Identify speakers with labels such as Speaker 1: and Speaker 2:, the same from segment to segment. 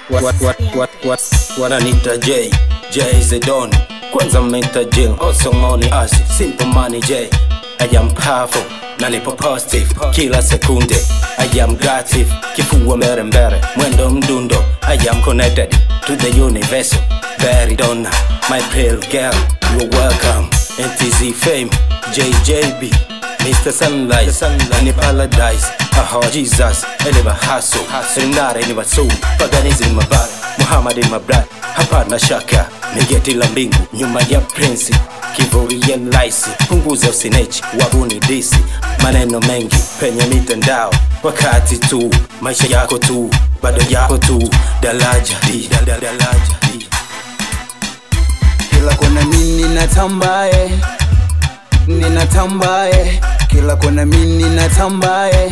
Speaker 1: What, what, what, what, wananita J J Zedon kwanza menta Jill also money as simple money J I am powerful na nipo positive kila sekunde I am grative kifua mbele mbele mwendo mdundo I am connected to the universe very donna my pale girl you're welcome NTZ fame JJB Mr. Sunlight, Sunlight. ni paradise Haha Jesus, eleva hustle Rinare ni wasu, paganism ni mabara Muhammad ni mabrat, hapana shaka Ni geti la mbingu, nyuma ya prince Kivuli ya laisi, punguza usinechi Wabuni disi, maneno mengi Penye mitandao, wakati tu Maisha yako tu, bado yako tu Dalaja, di, da, da, dalaja, di
Speaker 2: kila kona mimi natambaye ninatambaye kila kona mimi natambaye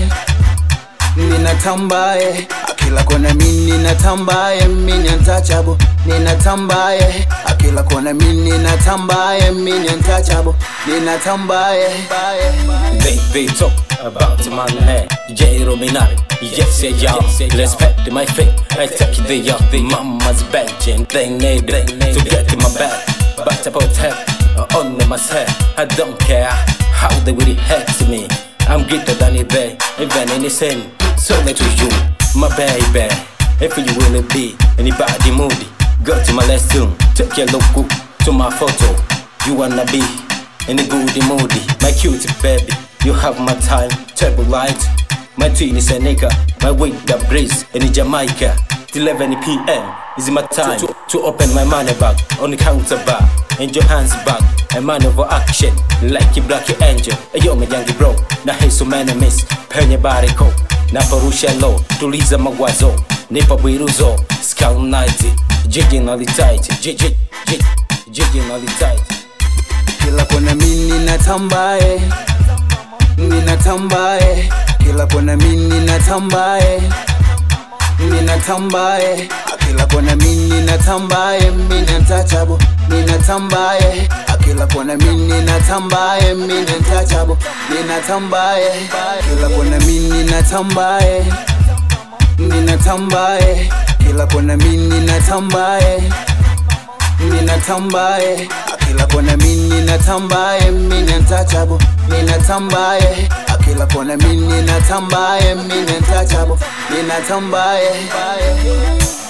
Speaker 2: ninatambaye kila kona mimi natambaye mimi untouchable ninatambaye kila kona mimi natambaye mimi untouchable ninatambaye
Speaker 1: They, they talk about my head J Rominari Yes, yeah, y'all Respect my faith I take the off the mama's bench And they need it to get in my bed But about her On myself I don't care How they really hurt me I'm greater than it there Even in the sin So let to you My baby If you will be Anybody moody Go to my lesson Take your look to my photo You wanna be in a goody moody, my cutie baby. You have my time, table light. My twin is a nigga, my wing the breeze in Jamaica. Till 11 p.m. is my time to, to open my money bag on the counter bar. And your hands back, a man over action, like a black angel. A yo, my young bro, na hizo enemies, penye bariko. Na porusha low, tuliza mawazo, nipa bwiruzo, scout night, jiji nalitight, jiji, jiji, jiji nalitight.
Speaker 2: kila kona mimi natambaye ninatambaye kila kona mimi natambaye ninatambaye kila kona mimi natambaye mimi untouchable ninatambaye kila kona mimi natambaye mimi untouchable ninatambaye kila kona mimi natambaye ninatambaye kila kona mimi natambaye ninatambaye kila kona mimi natambaye mimi untouchable ninatambaye kila kona mimi natambaye mimi untouchable ninatambaye